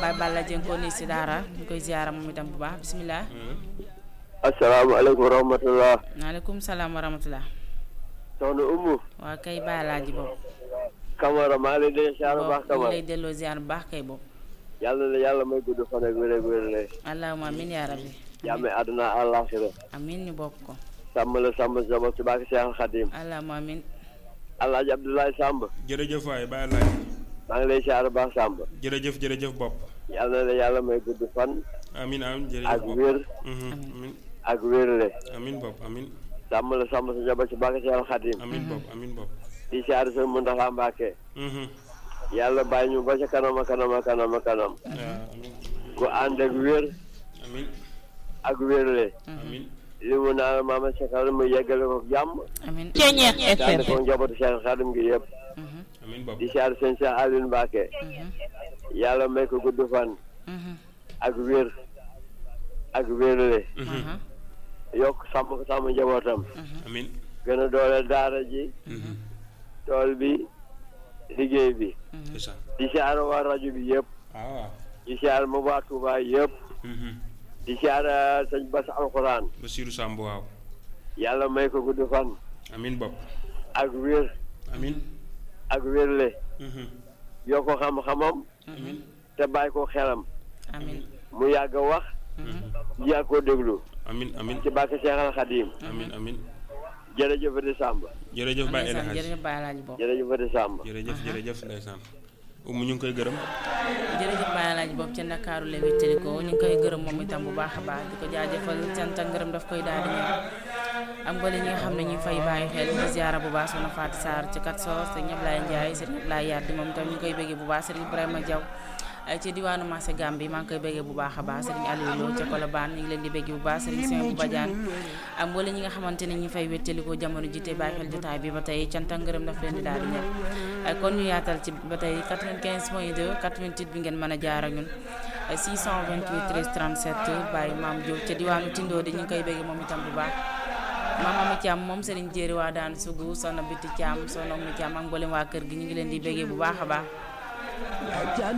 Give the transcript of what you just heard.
Baye Balla Dieng ko ni si daara ñu koy ziara moom itam bu baax bisimilah. asalaamaaleykum wa rahmatulah. maaleykum salaam wa rahmatulah. soxna Umu. waa kay Baye Laaji boobu. Camara maa ngi lay déglu ziar bu baax ñu Camara. lay delloo ziar bu baax kay boobu. yàlla na yàlla may gudd fan ak wér ak wér lay. allahumma amiin yaa rabbi. jàmme àdduna àllaaxira. amiin ñu bokk ko. sàmm la sàmm sama ci bàkk Seex Xadim. allahumma amiin. Alaaji Abdoulaye Samb. jërëjëf waay bàyyi laaj maa ngi lay ziar bu baax Samb. jërëjëf jërëjëf bopp yàlla na yàlla may gudd fan. amin amin ak jërëjëf bopp wér Mhm, amin ak wérle. amin bopp amin sàmm la sàmm sa njaboot ci bàkk Seex Xadim. amin bopp amin bopp di ziar sa Muntaxa Mbàkke. Mhm, yàlla bàyyi ñu ba ca kanam a kanam a kanam a kanam. waaw, amin ku ànd ak wér amin ak wérle. amin li mu naan maama Sekal mu yeggale ko jàmm. amiin. daal ko njabootu Seex Xadim gi yëpp. Mhm, amin bopp di siyaar sëñ Cheikh Aliou Mbacke mhm, yàlla may ko gudd fan mhm, ak wér ak wérle Mhm, mhm, yokk sàmm ko sàmm njabootam amin gën a dooleel daara ji Mhm, tool bi liggéey bi c'est ça di siyaar waa rajo bi yëpp ah waaw di siyaar ma waa Touba yëpp Mhm, di siyaar sëñ Bass alxuraan Basiru Samb waaw yàlla may ko gudd fan amin bopp ak wér amin ak wérle Mhm, yokk ko xam-xamam amin te bàyyi ko xelam amiin. mu yàgg a wax Mhm, yàgg koo déglu amin amin ci bàkk Seexal Xadim amin amin jërëjëf di Samba jërëjëf Baye El ndeysaan Hadj jërëjëf Baye Laaji boobu. jërëjëf di Samba jërëjëf jërëjëf ndeysaan umu ñu ngi koy gërëm jërëjëf Baye Laaji boobu ca Ndakaaru la wéttali ko ñu ngi koy gërëm moom itam bu baax a baax di ko jaajëfal cant ak ngërëm daf koy daal di ñëw am nga li ñi nga xam ne ñu fay bàyyi xel di ziara bu baax soxna Fatou Sarr ci kat soos te ñëpp laay Ndiaye sëriñ Ablaye Yaddi moom itam ñu ngi koy bëggee bu baax sëriñ Ibrahima Diaw ay ci diwaanu marché Gambie maa ngi koy bëggee bu baax a baax sëriñ Aliou Lo ca Colobane ñu ngi leen di bëggee bu baax sëriñ Sène bu Badiane am wala ñi nga xamante ne ñi fay wéttali ko jamono ji te bàyyi xel jotaay bi ba tey cant ak ngërëm daf leen di daal di ñëw ay kon ñu yaatal ci ba tey 95 point 2 88 bi ngeen mën a jaar ak ñun 628 13 37 bàyyi maam Diop ca diwaanu Tindo di ñu ngi koy bëggee moom itam bu baax maam Ami Thiam moom Serigne Jéeri waa daan sugu soxna Biti Thiam soxna Ami Thiam ak mboolem waa kër gi ñu ngi leen di bëggee bu baax a baax